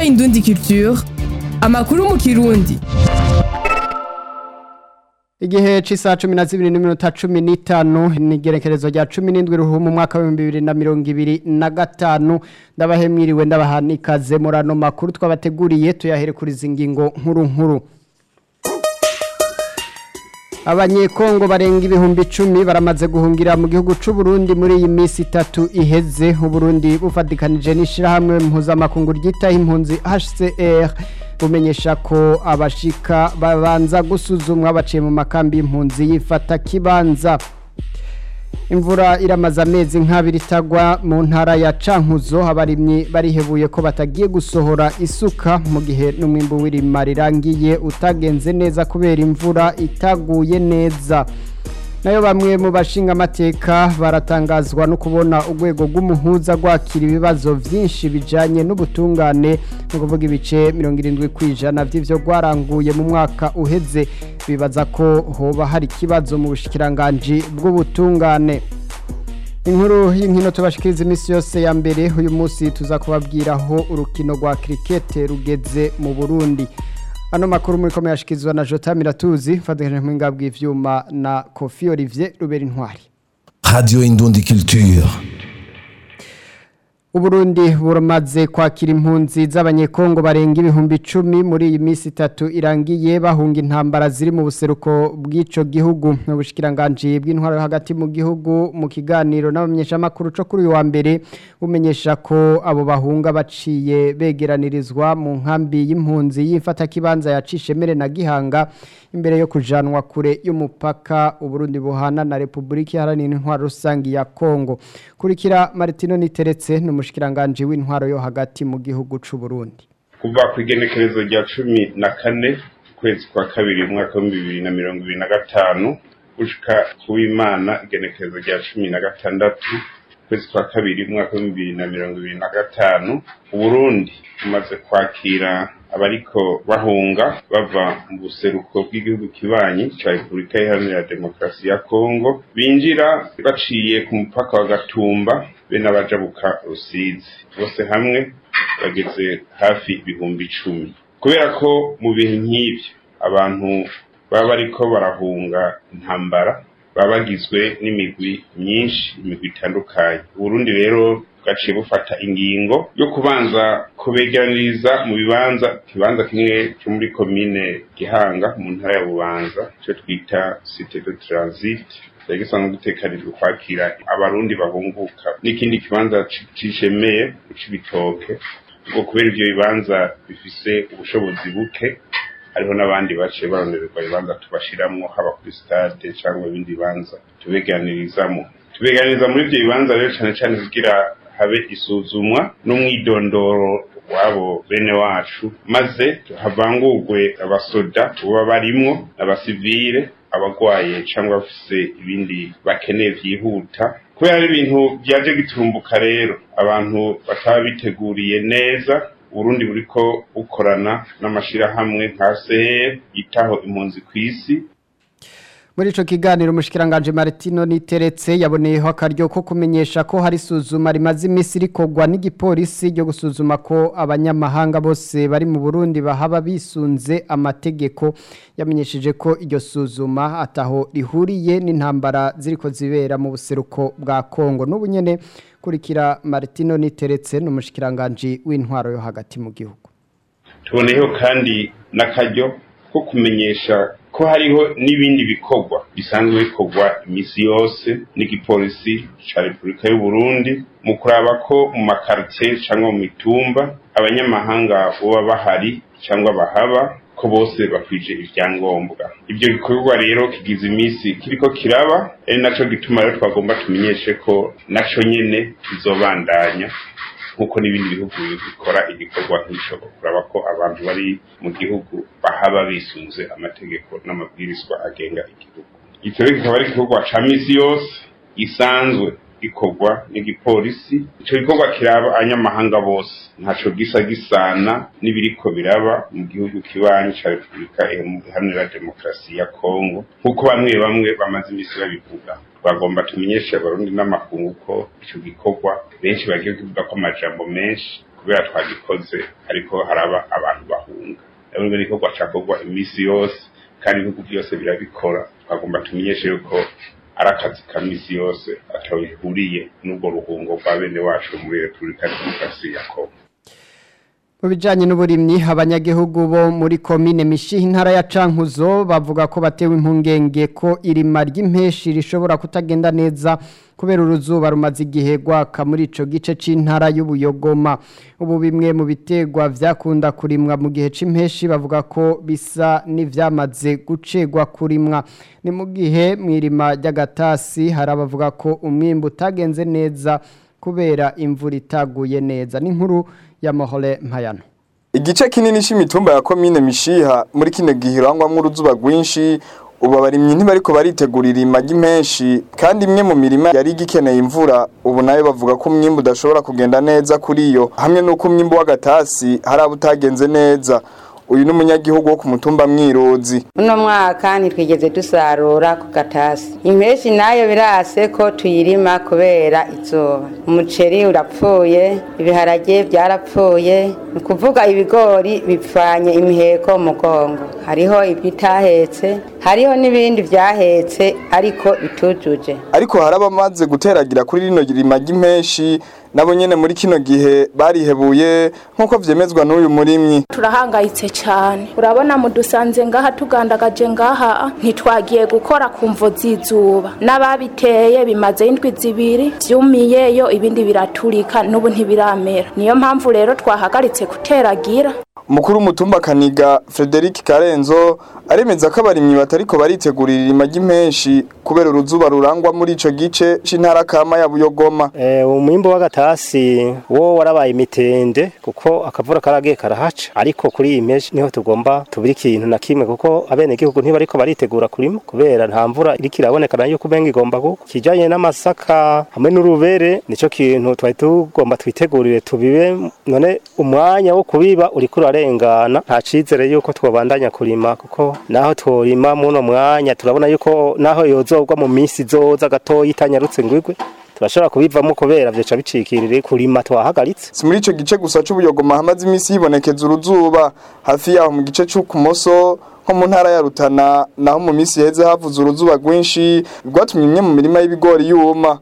Indundi Culture amakuru mu kirundi Igihe c'isaha cumi na zibiri n'iminota cumi n'itanu n'igerekerezo rya cumi n'indwi ruhu mu mwaka w'ibihumbi bibiri na mirongo ibiri na gatanu ndabahe mwiriwe ndabaha ikaze muri ano makuru twabateguriye tuyahere kuri izi ngingo nkuru nkuru abanyekongo barenga ibihumbi icumi baramaze guhungira mu gihugu c'u Burundi muri iyi minsi itatu iheze uburundi bufatikanije n'ishirahamwe mpuzamakungu ryitaho impunzi HCR bumenyesha ko abashika babanza gusuzumwa baciye mu makambi y'impunzi yifata kibanza imvura iramaze amezi nk'abiri itagwa mu ntara ya cankuzo abarimyi barihebuye ko batagiye gusohora isuka mu gihe n'umwimbu w'irima rirangiye utagenze neza kubera imvura itaguye neza nayo bamwe mu bashinga amateka baratangazwa no kubona urwego rw'umuhuza rwakira ibibazo byinshi bijanye n'ubutungane no kuvuga ibice mirongo irindwi ku ijana by'ivyo rwaranguye mu mwaka uheze bibaza ko hoba hari ikibazo mu bushikiranganji bw'ubutungane inkuru y'inkino tubashikiriza iminsi yose ya mbere uyu munsi tuza kubabwiraho urukino rwa kirikete rugeze mu burundi ano makuru muri kome yashikizwa na Jota Miratuzi fatanije mu ngabwe ivyuma na Kofi Olivier Rubera Intwari Radio Indundi Culture Uburundi buramaze kwakira impunzi z'abanyekongo barenga ibihumbi icumi muri iyi minsi itatu irangiye bahunga intambara ziri mu buseruko bw'ico gihugu mu bushikiranganje bw'intwaro hagati mu gihugu mu kiganiro n'abamenyeshamakuru co kuri uyu wa mbere bumenyesha ko abo bahunga baciye begeranirizwa mu nkambi y'impunzi y'imfata kibanza yacishemere na Gihanga imbere yo kujanwa kure y'umupaka Uburundi buhana na Republika Iharanira Intwaro Rusangi ya Kongo kurikira Martino Niteretse n'umushikiranganje w'intwaro yo hagati mu gihugu c'u Burundi kuva ku igenekerezo rya cumi na kane ukwezi kwa kabiri umwaka w'ibihumbi bibiri na mirongo ibiri na gatanu gushika kuw'imana igenekerezo rya cumi na gatandatu ukwezi kwa kabiri umwaka w'ibihumbi bibiri na mirongo ibiri na gatanu uburundi bumaze kwakira abariko bahunga bava mu buseruko bw'igihugu kibanyi ca repubulika iharanira demokarasi ya kongo binjira baciye ku mupaka wa gatumba be n'abajabuka rusizi bose hamwe bageze hafi ibihumbi icumi kubera ko mu bihe nk'ivyo abantu baba bariko barahunga intambara baba bagizwe n'imigwi myinshi imigwi itandukanye uburundi rero bwaciye bufata ingingo yo kubanza kubegeraniriza mu bibanza ikibanza kimwe cyo muri komine gihanga mu ntara ya bubanza icyo twita site de transit cyari gisanzwe gitekanijwe kwakira abarundi bahunguka n'ikindi kibanza cishemeye c'ibitoke ubwo kubera ivyo bibanza bifise ubushobozi buke hariho n'abandi baciye baronererwa ibibanza tubashiramwo haba kuri stade cyangwa ibindi bibanza tubeganirizamo tubeganiriza muri ivyo bibanza rero cane cane kugira habe isuzumwa n'umwidondoro wabo bene wacu maze havangurwe abasoda uba barimwo abasivile abagwaye cyangwa bafise ibindi bakeneye vyihuta kubera ari ibintu byaje giturumbuka rero abantu bataba biteguriye neza uburundi buriko bukorana n'amashirahamwe nka CR yitaho impunzi kw'isi muri ico kiganiro umushikiranganje Martino Niteretse yaboneyeho akaryo ko kumenyesha ko hari suzuma rimaze imisi rikogwa n'igipolisi ryo gusuzuma ko abanyamahanga bose bari mu Burundi bahaba bisunze amategeko yamenyesheje ko iryo suzuma ataho rihuriye n'intambara ziriko zibera mu buseruko bwa Kongo n'ubunyene kurikira Martino Niteretse n'umushikiranganje w'intwaro yo hagati mu gihugu tuboneyeho kandi n'akaryo ko kumenyesha ko hariho n'ibindi bikorwa bisanzwe bikorwa imisi yose n'igipolisi ca repubulika y'u Burundi mu kuraba ko mu makartie cyangwa mu mitumba abanyamahanga boba bahari cyangwa bahaba ko bose bakwije ivyangombwa ibyo bikorwa rero kigize imisi kiriko kiraba ari naco gituma rero twagomba tumenyeshe ko naco nyene kizobandanya nk'uko n'ibindi bihugu bikora igikorwa nk'ico kuraba ko abantu bari mu gihugu bahaba bisunze amategeko n'amabwirizwa agenga igihugu icyo rero kikaba ari igikorwa ca misi yose gisanzwe gikorwa n'igipolisi ico gikorwa kiraba abanyamahanga bose ntaco gisa gisana n'ibiriko biraba mu gihugu kibanyi ca repubulika iharanira demokarasi ya kongo nk'uko bamwe bamwe bamaze imisi babivuga twagomba tumenyeshe abarundi n'amakungu ko ico gikorwa benshi bagiye kuvuga ko amajambo menshi ko kubera twagikoze ariko haraba abantu bahunga rero ni igikorwa cakorwa iminsi yose kandi ibihugu byose birabikora twagomba tumenyeshe yuko ari akazi ka minsi yose atawe bihuriye n'ubwo ruhungo rwa bene wacu muri repubulika ya demokarasi ya kongo Mu bijanye n'uburimyi abanyagihugu bo muri komine Mishihi intara ya Cankuzo bavuga ko batewe impungenge ko irima ry'impeshi rishobora kutagenda neza kubera uruzuba rumaze igihe gwaka muri ico gice c'intara y'ubuyogoma ubu bimwe mu bitegwa vyakunda kurimwa mu gihe c'impeshi bavuga ko bisa n'ivyamaze gucegwa kurimwa ni mu gihe mwirima ry'agatasi hari abavuga ko umwimbu utagenze neza kubera imvura itaguye neza n'inkuru ya Mahole Mpayano Igice kinini c'imitumba ya komine Mishiha muri kino gihe irangwamwo uruzuba rwinshi ubu abarimyi ntibariko baritegurira imagi menshi kandi imwe mu mirima yari igikeneye imvura ubu nayo bavuga ko umwimbu udashobora kugenda neza kuri yo hamwe n'uko umwimbu w'agatasi hari abo utagenze neza uyu ni umunyagihugu wo ku mutumba mwirozi uno mwaka ntitwigeze dusarura ku gatasi impeshi nayo birase ko tuyirima kubera izuba umuceri urapfuye ibiharage byarapfuye ni ukuvuga ibigori bipfanye imiheko mu mugongo hariho ibitahetse hariho n'ibindi byahetse ariko bitujuje ariko hari abamaze guteragira kuri rino rima ry'impeshi nabo nyene muri kino gihe barihebuye nk'uko vyemezwa n'uyu murimyi turahangayitse cyane urabona mudusanze ngaha tugandagaje ngaha ntitwagiye gukora ku mvo z'izuba n'ababiteye bimaze indwi zibiri vyumiyeyo ibindi biraturika n'ubu ntibiramera niyo mpamvu rero twahagaritse guteragira Mukuru w'umutumba Kaniga Frederic Karenzo aremeza ko abarimyi batariko baritegurira irima ry'impeshi kubera uruzuba rurangwa muri ico gice c'intara kama ya Buyogoma. Eh umwimbo w'agatasi wo warabaye imitende kuko akavura karagiye karahaca ariko kuri iyi mpeshi niho tugomba tubiri ikintu na kimwe kuko abene gihugu ntibariko baritegura kurima kubera nta mvura iriko iraboneka nayo kubenga igomba kuko kijanye n'amasaka hamwe n'urubere nico kintu twari tugomba twitegurire tubibe none umwanya wo kubiba uriko urarengana nta cizere yuko twobandanya kurima kuko naho tworima muno mwanya turabona yuko naho yozogwa mu minsi izoza gatoya itanyarutse ngwigwe turashobora kubivamo kubera vyoca bicikirire kurima twahagaritse Si muri ico gice gusa c'Ubuyogoma hamaze imisi yibonekeza uruzuba hafi yaho mu gice c'ukumoso nko mu ntara ya Rutana naho mu misi heze havuze uruzuba rwinshi rwatumye imwe mu mirima y'ibigori yuma.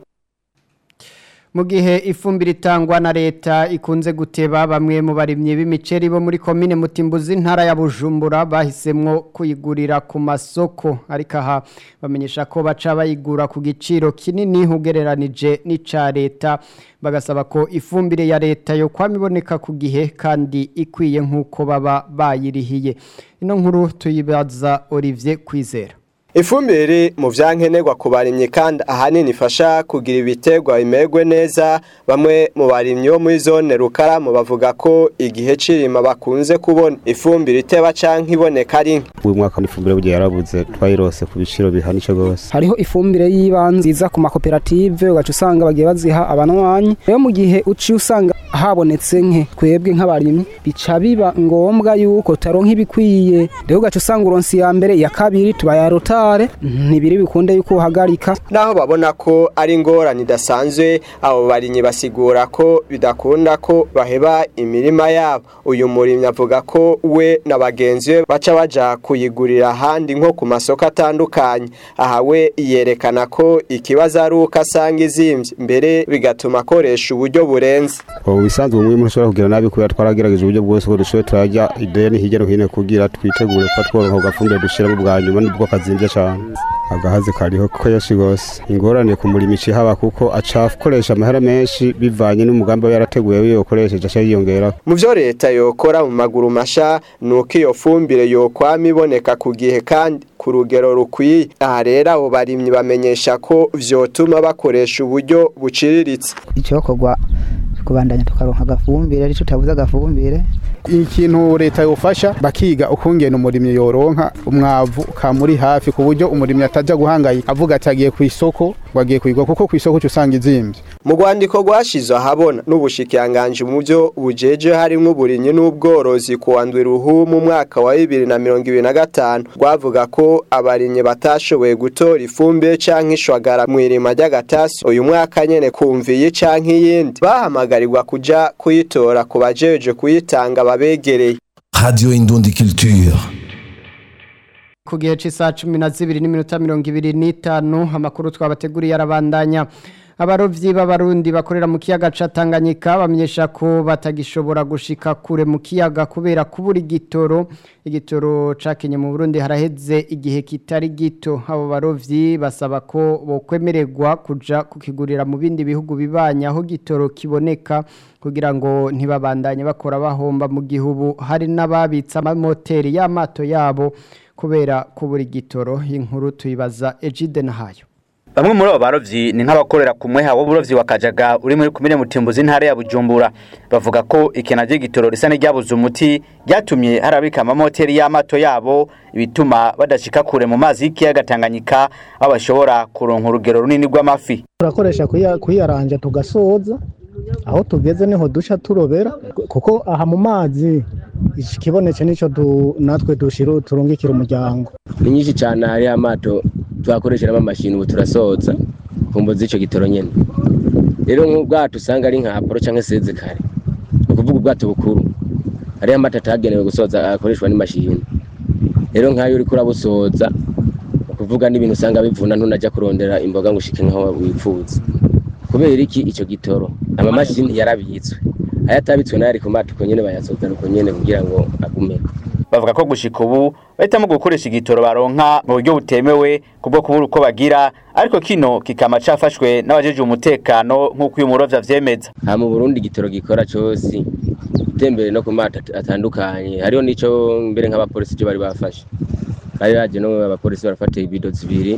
mu gihe ifumbire itangwa na leta ikunze guteba bamwe mu barimyi b'imiceri bo muri komine mutimbuzi intara ya bujumbura bahisemwo kuyigurira ku masoko ariko aha bamenyesha ko baca bayigura ku giciro kinini ugereranije n'ica leta bagasaba ko ifumbire ya leta yo kwama iboneka ku gihe kandi ikwiye nk'uko baba bayirihiye ino nkuru tuyibaza Olivier Kwizera Ifumbire mu vyankenerwa ku barimyi kandi ahanini ifasha kugira ibiterwa bimerwe neza bamwe mu barimyi bo muri zone Rukaramu bavuga ko igihe cirima bakunze kubona ifumbire iteba canke iboneka ari nke uyu mwaka n'ifumbire bugiye yarabuze twayirose ku biciro bihanitse rwose hariho ifumbire y'ibanze iza ku makoperative ugaca usanga bagiye baziha abanwanyi rero mu gihe uciye usanga habonetse nke twebwe nk'abarimyi bica biba ngombwa yuko taronka ibikwiye rero ugaca usanga uronsi ya mbere ya kabiri tubayarota ntibiri bikunde yuko uhagarika naho babona ko ari ingorane idasanzwe abo barimyi basigura ko bidakunda ko baheba imirima yabo uyu murimyi avuga ko we na bagenzi be baca baja kuyigurira ahandi nko ku masoko atandukanye aha we yerekana ko ikibazo ari uko asanga izimvye mbere bigatuma akoresha uburyo burenze ubu bisanzwe umwe muri ushobora kugira nabi kubera twaragerageje uburyo bwose ko dushoboye turajya ideni hirya no hino kugira twitegure kuba tworoha ugafumbire dushiramo bwa nyuma nibwo kazimbye cyane agahazi kariho ko yashi gose ingorane ku murimo haba kuko aca akoresha amahera menshi bivanye n'umugambi we yarateguye wiyo ukoresheje aca yiyongera mu byo leta yokora mu maguru masha ni uko iyo fumbire yokwama iboneka ku gihe kandi ku rugero rukwiye aha rero abo barimyi bamenyesha ko vyotuma bakoresha uburyo buciriritse icyokorwa kubandanya tukaronka agafumbire ari tutabuze agafumbire ikintu leta yofasha bakiga ukungena umurimyi yoronka umwavu kamuri hafi ku buryo umurimyi atajya guhangayika avuga ati agiye ku isoko ngo agiye kuyigura kuko ku isoko usanga izimvye mu rwandiko rwashizwe ahabona n'ubushikiranganje mu byo bujeje harimwo uburimyi n'ubworozi ku wa ndwi ruhu mu mwaka wa bibiri na mirongo ibiri na gatanu rwavuga ko abarimyi batashoboye gutora ifumbire canke ishwagara mu irima ry'agatasi uyu mwaka nyene kumviye canke iyindi bahamagarirwa kuja kuyitora ku bajeje kuyitanga babegereye Radio Indundi Culture. ku gihe cy'isaha cumi na zibiri n'iminota mirongo ibiri n'itanu amakuru twabateguriye arabandanya abarobyi b'abarundi bakorera mu kiyaga ca Tanganyika bamenyesha ko batagishobora gushika kure mu kiyaga kubera kubura igitoro igitoro cakenye mu Burundi haraheze igihe kitari gito abo barovyi basaba ko bokwemererwa kuja kukigurira mu bindi bihugu bibanya aho gitoro kiboneka kugira ngo ntibabandanye bakora bahomba mu gihugu hari n'ababitsa amamoteri y'amato yabo kubera kubura igitoro inkuru tuyibaza Ejide Nahayo Bamwe muri abo barovyi ni nk'abakorera ku mweha w'uburovyi wa Kajaga uri muri kumire mutimbuzi ntare ya Bujumbura bavuga ko ikena ry'igitoro risa n'iryabuze umuti ryatumye harabika amamoteri y'amato yabo ibituma badashika kure mu mazi y'ikiyaga Tanganyika aho bashobora kuronka urugero runini rw'amafi turakoresha kuya- kuyaranja tugasoza aho tugeze niho duca turobera kuko aha mu mazi ikibonetse nico du- natwe dushira turungikira umuryango ni nyinshi cyane hari amato twakoresheramo amashini ubu turasoza ku mbo z'icyo gitoro nyine rero nk'ubwato usanga ari nka poro cyangwa se kare ni ukuvuga ubwato bukuru hariho amata atagenewe gusoza akoreshwa n'imashini rero nk'ayo uri kurabusoza ni ukuvuga n'ibintu usanga bivuna ntunajya kurondera imboga ngo ushike nk'aho wifuza kubera iki icyo gitoro amamashini yarabitswe ayo atabitswe nayo ari ku mato uko nyine bayasoza uko nyine kugira ngo agumeko bavuga ko gushika ubu bahitamo gukoresha igitoro baronka mu buryo butemewe kubwo kubura uko bagira ariko kino kikama cafashwe n'abajeje umutekano nk'uko uyu murovyi avyemeza nta mu burundi igitoro gikora cyose utembere no ku mato at- atandukanye hariho n'ico mbere nk'abapolisi cyo bari bafashe bari baje no abapolisi barafata ibido zibiri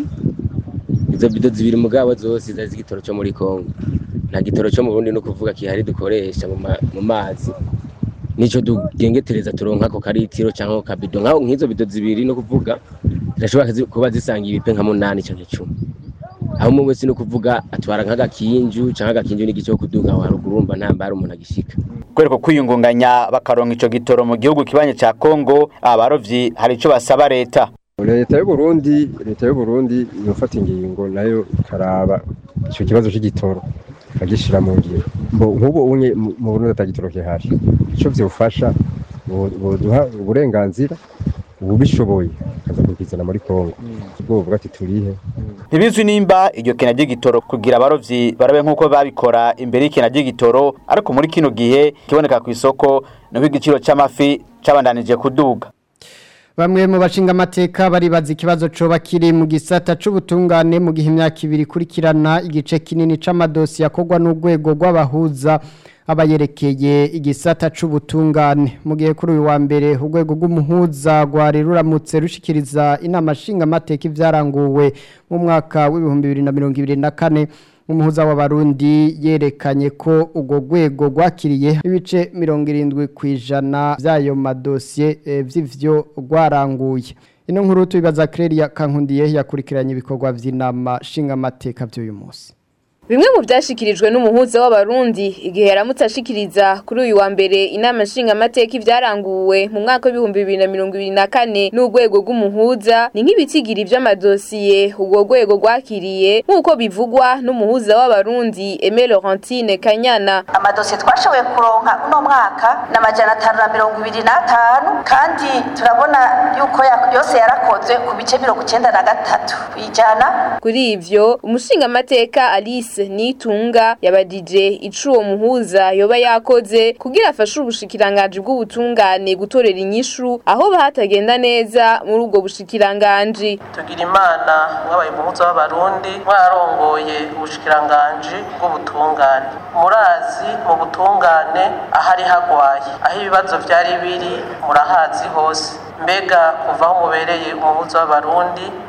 izo bido zibiri mugabo zose zari z'igitoro cyo muri kongo nta gitoro cyo mu burundi no kuvuga kihari dukoresha mu ma- mu mazi nico dugengetereza turonka ko karitiro cyangwa kabido nkaho nk'izo bido zibiri no kuvuga zirashobora zi- kuba zisanga ibipe nka munani cyangwa icumi aho umwe wese no kuvuga atwara nk'agakinju cyangwa agakinju n'igice cyo kuduga aho haruguru urumva nta mbara umuntu agishika kubera ko kwiyungunganya bakaronka ico gitoro mu gihugu kibanye ca Kongo abarovyi hari ico basaba leta leta y'u Burundi leta y'u Burundi yofata ingingo nayo ikaraba ico kibazo c'igitoro ikagishira mu ngiro mbo nk'ubu unye mu mu Burundi atagitoro kihari ico vyofasha bo- boduha uburenganzira ubishoboye akaza kukizana muri Kongo ubwo buvuga ati turihe ntibizwi nimba iryo kena ry'igitoro kugira abarovyi barabe nk'uko babikora imbere y'ikena ry'igitoro ariko muri kino gihe kiboneka ku isoko nuko igiciro c'amafi cabandanije kuduga Bamwe mu bashinga amateka baribaza ikibazo coba kiri mu gisata c'ubutungane mu gihe imyaka ibiri kurikirana igice kinini c'amadosi yakorwa n'urwego rw'abahuza abayerekeye igisata c'ubutungane mu gihe kuri uyu wa mbere urwego rw'umuhuza rwari ruramutse rushikiriza inama nshinga amateka ivyaranguwe mu mwaka w'ibihumbi bibiri na mirongo ibiri na kane umuhuza w'abarundi yerekanye ko urwo rwego rwakiriye ibice mirongo irindwi ku ijana by'ayo madosiye eh, vy'ivyo rwaranguye ino nkuru tubibaza Claire Kankundiye yakurikiranye ibikorwa vy'inama nshingamateka vy'uyu munsi Bimwe mu byashikirijwe n'umuhuza w'abarundi igihe yaramutse ashikiriza kuri uyu wa mbere inama nshinga amateka ivyaranguwe mu mwaka w'ibihumbi bibiri na mirongo ibiri na kane n'urwego rw'umuhuza ni nk'ibitigiri vy'amadosiye urwo rwego rwakiriye nk'uko bivugwa n'umuhuza w'abarundi Aimé Laurentine Kanyana amadosiye twashoboye kuronka uno mwaka ni amajana atanu na mirongo ibiri n'atanu kandi turabona yuko ya- yose yarakozwe ku bice mirongo icenda na gatatu kw'ijana Kuri ivyo umushinga amateka Alice Nitunga yabadije ico uwo muhuza yoba yakoze kugira afashe ubushikiranganji bw'ubutungane gutorera inyishu aho bahatagenda neza muri ubwo bushikiranganji tugira imana mwabaye umuhuza w'abarundi mwarongoye ubushikiranganji bw'ubutungane murazi mu butungane ahari hagwaye aho ibibazo vyari biri murahazi hose mbega kuva aho mubereye umuhuza w'abarundi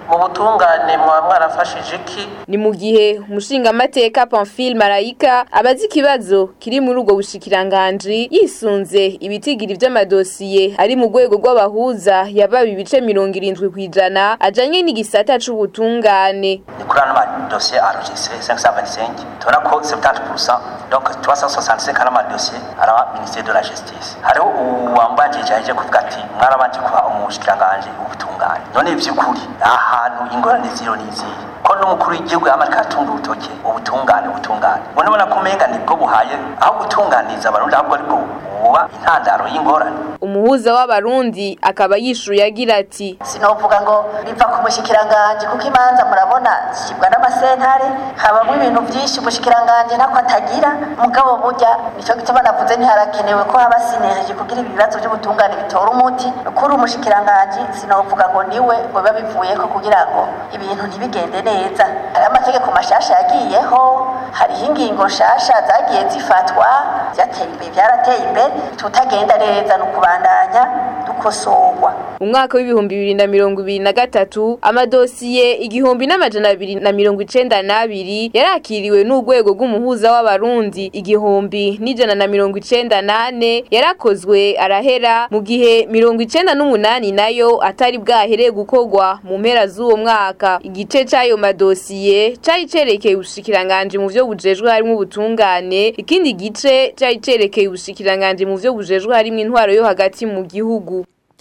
mu butungane mwaba mwarafashije iki ni mu gihe umushingamateka Pamphile Marayika abazi ikibazo kiri muri ubwo bushikiranganji yisunze ibitigiri vy'amadosiye ari mu rwego rw'abahuza yabaye ibice mirongo irindwi kw'ijana ajanye n'igisata c'ubutungane kuri ano madosiye enregistré 525 tubona ko 70% donc 365 ari amadosiye araba ministère de la justice hariho uwambanjije aje kuvuga ati mwarabanje kuba umushikiranganji w'ubutungane none ivy'ukuri ahantu ingorane ziro n'izihe ko n'umukuru w'igihugu yamarika atunga urutoke ubutungane ubutungane ubona ubona ko umenga nibwo buhaye aho gutunganiza abarundi ahubwo aribwo buba intandaro y'ingorane umuhuza w'abarundi akaba yishuye agira ati sinovuga ngo biva ku mushikiranganje kuko imanza murabona zishyirwa n'amasentare habamo ibintu byinshi umushikiranganje ntako atagira mugabo burya nicyo gituma navuze ntiharakenewe ko haba sinergie kugira ibibazo by'ubutungane bitora umuti kuri umushikiranganje sinovuga ngo niwe ngo biba bivuyeko kugira ngo ibintu ntibigende neza hari amategeko mashasha yagiyeho hariho ingingo nshasha zagiye zifatwa byateye imbere byarateye imbere tutagenda neza no kubandanya dukosorwa mu mwaka w'ibihumbi bibiri na mirongo ibiri na gatatu amadosiye igihumbi n'amajana abiri na mirongo icenda n'abiri yarakiriwe n'urwego rw'umuhuza w'abarundi igihumbi n'ijana na mirongo icenda n'ane yarakozwe arahera mu gihe mirongo icenda n'umunani nayo atari bwahereye gukorwa mu mpera z'uwo mwaka igice c'ayo madosiye cari cerekeye ubushikiranganji mu vyo bujejwe harimwo ubutungane ikindi gice cari cerekeye ubushikiranganji mu vyo bujejwe harimwo intwaro yo hagati mu gihugu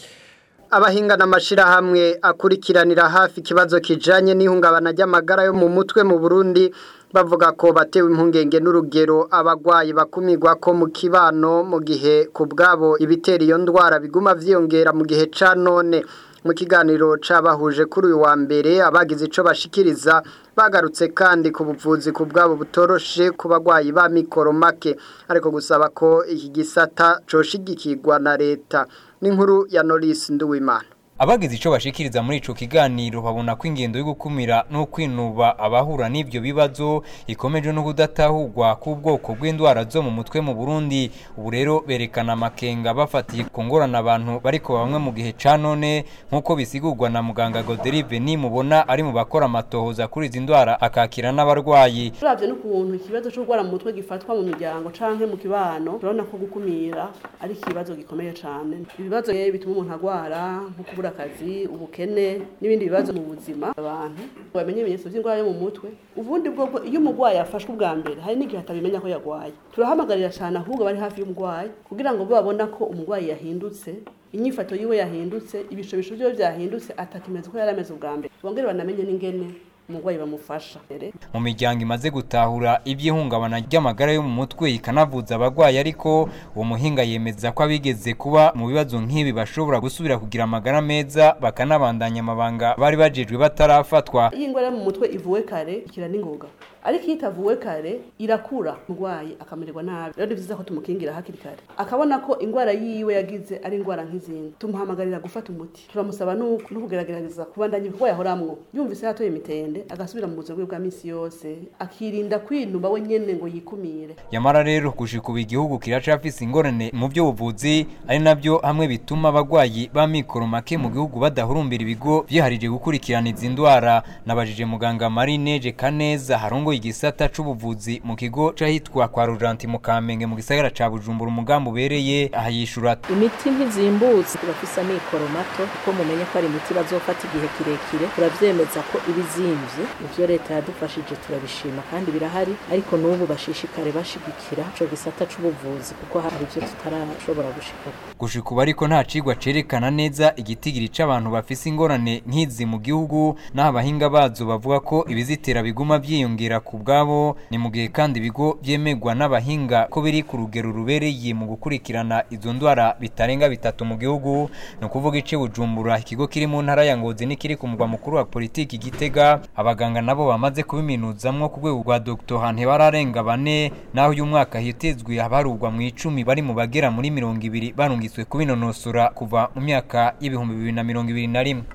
abahinga n'amashirahamwe akurikiranira hafi ikibazo kijanye n'ihungabana ry'amagara yo mu mutwe mu Burundi bavuga ko batewe impungenge n'urugero abagwayi bakumirwa ko mu kibano mu gihe ku bwabo ibitera iyo ndwara biguma vyiyongera mu gihe ca none mu kiganiro cabahuje kuri uyu wa mbere abagize ico bashikiriza bagarutse kandi ku buvuzi ku bwabo butoroshe ku bagwayi ba mikoro make ariko gusaba ko iki gisata coshigikirwa na leta n'inkuru ya Norris Nduwimana Abagize ico bashikiriza muri ico kiganiro babona ko ingendo yo gukumira no kwinuba abahura n'ivyo bibazo ikomeje no kudatahurwa k'ubwoko bw'indwara zo mu mutwe mu Burundi ubu rero berekana amakenga bafatiye ku ngorana abantu bariko bamwe mu gihe ca none nk'uko bisigurwa na muganga Goderive ni mubona ari mu bakora amatohoza kuri izi ndwara akakira n'abarwayi turavye n'ukuntu ikibazo cyo gukora mu mutwe gifatwa mu miryango canke mu kibano turabona ko gukumira ari ikibazo gikomeye cane ibibazo bituma umuntu agwara nko kubura akazi ubukene n'ibindi bibazo mu buzima abantu bamenye ibimenyetso by'indwara yo mu mutwe ubundi bwo iyo umurwayi afashwe ubwa mbere hari n'igihe atabimenya ko yarwaye turahamagarira cyane ahubwo bari hafi y'umurwayi kugira ngo babona ko umurwayi yahindutse inyifato yiwe yahindutse ibishobisho byiwe byahindutse atakimenyetso ko yari ameze ubwa mbere bongere banamenye n'ingene umurwayi bamufasha mu miryango imaze gutahura iby'ihungabana ry'amagara yo mu mutwe ikanavuza abagwayi ariko uwo muhinga yemeza ko abigeze kuba mu bibazo nk'ibi bashobora gusubira kugira amagara meza bakanabandanya amabanga bari bajejwe batarafatwa iyi ndwara yo mu mutwe ivuwe kare ikira n'ingoga ariko iyo itavuwe kare irakura umurwayi akamererwa nabi rero ni byiza ko tumukingira hakiri kare akabona ko indwara yiwe yagize ari indwara nk'izindi tumuhamagarira gufata umuti turamusaba no kugerageza kubandanya ibikorwa yahoramwo yumvise yatoye imitende agasubira mu buzima bwe bwa minsi yose akirinda kwinuba we nyene ngo yikumire yamara rero gushika ubu igihugu kiracafise ingorane mu by'ubuvuzi ari nabyo hamwe bituma abagwayi ba mikoro make mu gihugu badahurumbira ibigo vyiharije gukurikirana izi ndwara nabajije muganga Marineje Kaneza harongo igisata c'ubuvuzi mu kigo cahitwa kwa Rujanti mu Kamenge mu gisagara ca Bujumbura umugambi ubereye ahayishura imiti ntizimbutse turafise amikoro mato kuko mumenye ko ari imiti bazofata igihe kirekire turavyemeza ko ibizimvye ivyo leta yadufashije turabishima kandi birahari ariko n'ubu bashishikare bashigikira ico gisata c'ubuvuzi kuko hari ivyo tutarashobora gushika gushika ubu ariko nta cigwa cerekana neza igitigiri c'abantu bafise ingorane nk'izi mu gihugu n'aho abahinga bazo bavuga ko ibizitera biguma vyiyongera ku bwabo ni mu gihe kandi ibigo vyemegwa n'abahinga ko biri ku rugero rubereye mu gukurikirana izo ndwara bitarenga bitatu mu gihugu ni ukuvuga ice bujumbura ikigo kiri mu ntara ya ngozi n'ikiri ku mugwa mukuru wa politiki gitega abaganga nabo bamaze kubiminuzamwo ku rwego rwa dr hante bararenga bane naho uyu mwaka hitezwe abarugwa mu icumi bari mu bagera muri mirongo ibiri barungitswe kubinonosora kuva mu myaka y'ibihumbi bibiri na mirongo ibiri na rimwe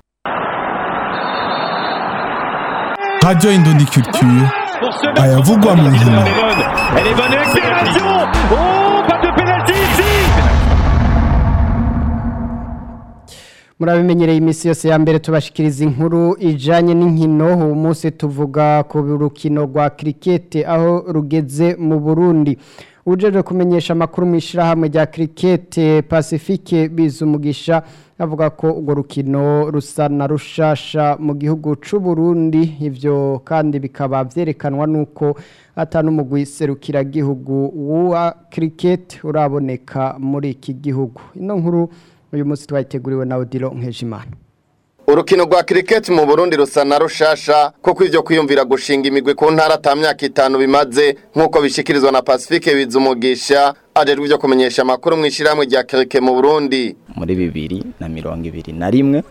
Radio Indondi Culture ayavugwa mu nkino Elle est bonne accélération Oh, pas de pénalty ici murabimenyereye iminsi yose ya mbere tubashikiriza inkuru ijanye n'inkino uwo munsi tuvuga ku rukino rwa kirikete aho rugeze mu burundi ujeje kumenyesha amakuru mu ishyirahamwe rya kirikete pacifique bizumugisha avuga ko urwo rukino rusa na rushasha mu gihugu c'u Burundi ivyo kandi bikaba vyerekanwa nuko atanumugwi serukiragihugu wa kirikete uraboneka muri iki gihugu ino nkuru uyu munsi twayiteguriwe na Odilo Nkejimana urukino rwa kiriketi mu burundi rusa na rushasha kuko ivyo kwiyumvira gushinga imigwi ku ntara ata myaka itanu bimaze nk'uko bishikirizwa na pacifique bizumugisha ajejwe ivyo kumenyesha amakuru mu ishyirahamwe rya kirike mu burundi muri bibiri na mirongo ibiri na rimwe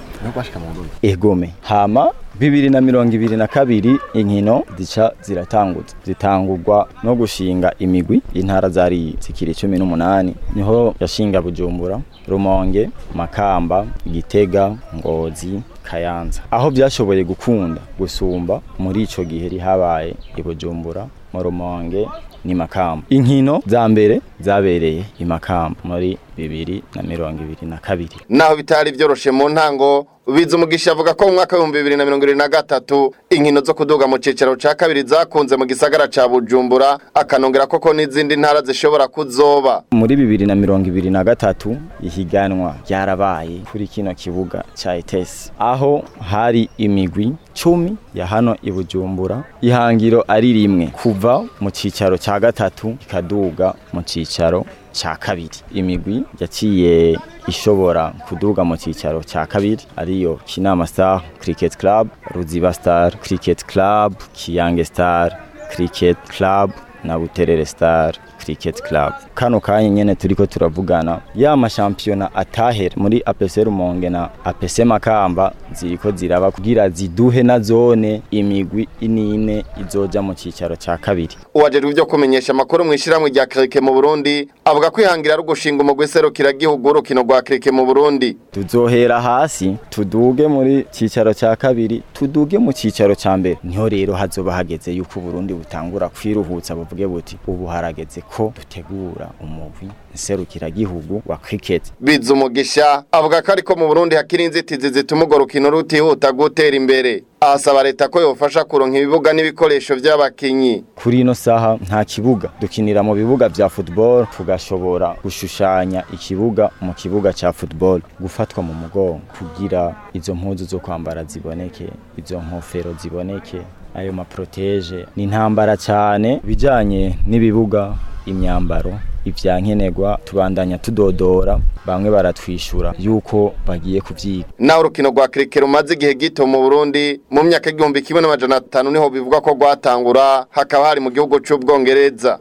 egome hama bibiri na mirongo ibiri na kabiri inkino zica ziratangutse zitangurwa no gushinga imigwi intara zari zikiri cumi n'umunani niho yashinga bujumbura rumonge makamba gitega ngozi kayanza aho byashoboye gukunda gusumba muri ico gihe rihabaye i bujumbura mu rumonge ni makamba inkino za mbere zabereye i makamba muri bibiri na mirongo ibiri na kabiri naho bitari vyoroshe mu ntango bizumugisha avuga ko mu mwaka w'ibihumbi bibiri na mirongo ibiri na gatatu inkino zo kuduga mu cicaro ca kabiri zakunze mu gisagara ca bujumbura akanongera koko n'izindi ntara zishobora kuzoba muri bibiri na mirongo ibiri na gatatu ihiganwa ryarabaye kuri kino kibuga ca etesi aho hari imigwi cumi ya hano i bujumbura ihangiro ari rimwe kuva mu cicaro ca gatatu ikaduga mu cicaro ca kabiri imigwi yaciye ishobora kuduga mu cicaro ca kabiri ariyo kinama star cricket club ruziba star cricket club kiyange star cricket club na buterere star cricket club kano kanya nyene turiko turavugana ya mashampiyona atahera muri APC Rumonge na APC Makamba ziriko ziraba kugira ziduhe na zone imigwi inine izoja mu cicaro ca kabiri uwajejwe ivyo kumenyesha amakuru mu ishyirahamwe rya kirike mu burundi avuga ko ihangira ari ugushinga umugwi serukiragihugu w'urukino rwa kirike mu burundi tuzohera hasi tuduge muri cicaro ca kabiri tuduge mu cicaro ca mbere niho rero hazoba hageze yuko Burundi butangura kwiruhutsa buvuge buti ubu harageze ko dutegura umugwi nserukiragihugu wa cricket bizumugisha avuga ko ariko mu burundi hakiri inzitizi zituma urwo rukino rutihuta gutera imbere asaba leta ko yofasha kuronka ibibuga n'ibikoresho vy'abakinyi kuri ino saha nta kibuga dukinira mu bibuga vya football tugashobora gushushanya ikibuga mu kibuga ca football gufatwa mu mugongo kugira izo mpuzu zo kwambara ziboneke izo nkofero ziboneke ayo maproteje ni intambara cyane bijanye n'ibibuga imyambaro ivyankenerwa tubandanya tudodora bamwe baratwishura yuko bagiye kuvyiga naho urukino rwa kirike rumaze igihe gito mu burundi mu myaka igihumbi kimwe n'amajana atanu niho bivugwa ko rwatangura hakaba hari mu gihugu c'ubwongereza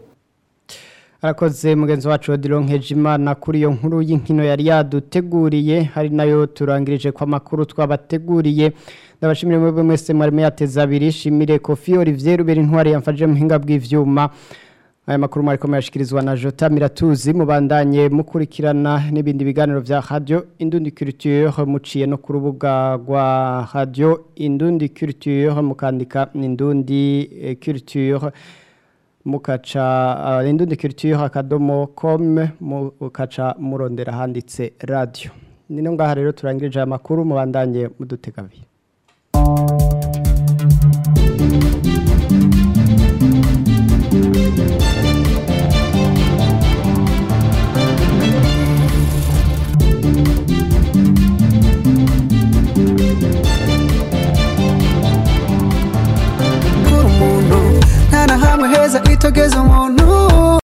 arakoze mugenzi wacu Odilon Nkejimana kuri iyo nkuru y'inkino yari yaduteguriye hari nayo turangirije kwa makuru twabateguriye ndabashimire mwebwe mwese mwari muyateza abiri shimire Kofi Olivier Ruberi ntwari yamfaje muhinga bw'ivyuma aya makuru mwari komeyashikirizwa na Jota Miratuzi mubandanye mukurikirana n'ibindi biganiro vya Radio Indundi Culture muciye no ku rubuga rwa Radio Indundi Culture mukandika Indundi eh, Culture mukaca uh, Indundi Culture akadomo com mukaca murondera handitse radio nino ngaha rero turangirije aya makuru mubandanye mudutega abiri